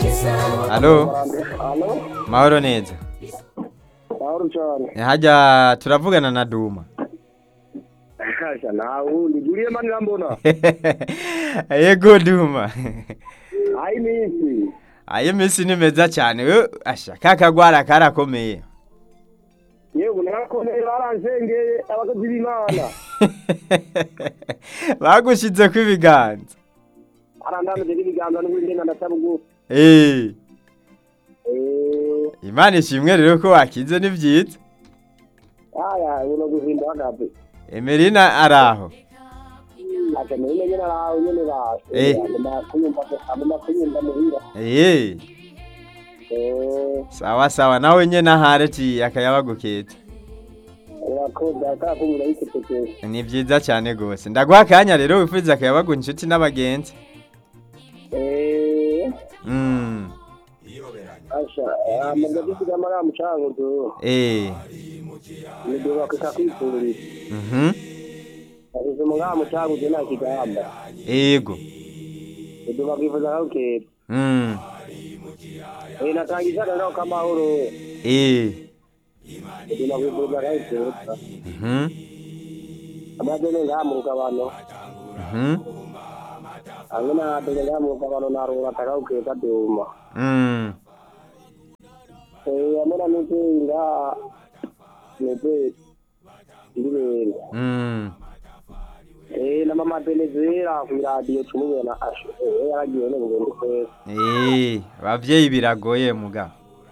Halo, Halo, mahoro neza. mahoro cyane. Hajya turavugana na Duma. Kasha nawe undi Juliye mani rambona. Yego Duma. Ai misi. Ayo misi ni meza cyane. We asha kakagwara karakomeye. Yego narakomeye baransengeye abakozi b'Imana. Bagushize ku ibiganza. Arandamije n'ibiganza n'ubundi ndasaba ugu. Eh, Eh, Imana ishimwe rero ko wakize ni byiza. aya uno guhinda hagabe. Emerina araho. Aka nene nyene araho nyene ba. Eh. Ndama kunyumva ndama kunyumva muhira. Eh, Eh, sawa sawa nawe nyene ahareti akayabaguketse. urakoze akakumira yikiteke. Ni byiza cyane gose. Ndaguha akanya rero wifuza akayabagu inshuti n'abagenzi. Eh, Mm. asha, amagazi kugamara mucango tu. Eh. Nidoba kukakwifurira. Mhm. Asuze mungaba mucango je nta kigamba. Ego. Nidoba kwifuza kakukera. Mm. Eh, natangiza rero kamahoro. Eh. Nidoba kwifuza kakukera. Mhm. Amajene ngamuka bano. Mhm. Angena tege ngamuka bano narura kakukera duma. Mm. Eh, amena nipinga. Nipe. Ndibenda. Mm. Eh, na mama Venezuela ku radio tumubona asho. Eh, yaragiye ne ngende kwese. Eh, bavyeyi biragoye muga.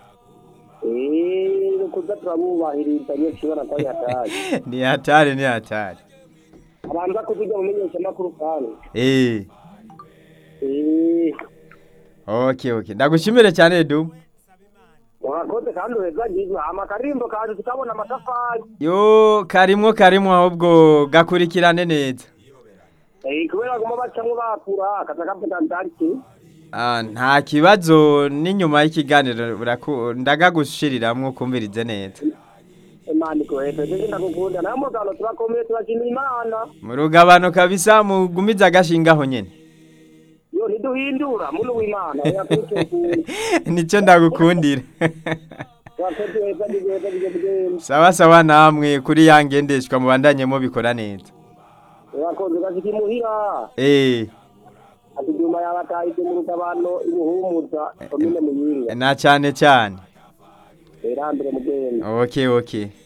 Eh, kuza turabubahiriza nyine kibona ko yataje. ni hatari ni hatari. Abanza kuziga mumenyesha makuru kandi. Eh. Eh, Okay, okay. Ndagushimire cyane Dum. Urakoze kandi uheza ngizo amakarimbo kandi tukabona amatafari. Yo karimwo karimwo ahubwo gakurikirane neza. Eh, kubera guma bacamwe bakura kaza kavuga ndariki. Ah, nta kibazo n'inyuma y'ikiganiro uraku- ndagagushiriramwo kumvirize neza. Imana ikohete ndetse ndagukunda nayo mugano turakomeye turakina Imana. Mu rugabano kabisa mugumiza agashingaho nyene. Yo ntiduhindura muntu w'Imana yakutukunda. Nico ndagukundira. Urakoze uheza ngizo ngizo. sawa sawa namwe kuri yangendeshwa mubandanye mubikora neza. Urakoze gashiki muhira. Eh, Ati duma yabatahije mu rugabano ibuhumuza komine muyinga. na cyane cyane. Erambere mugenda. Okay, okay.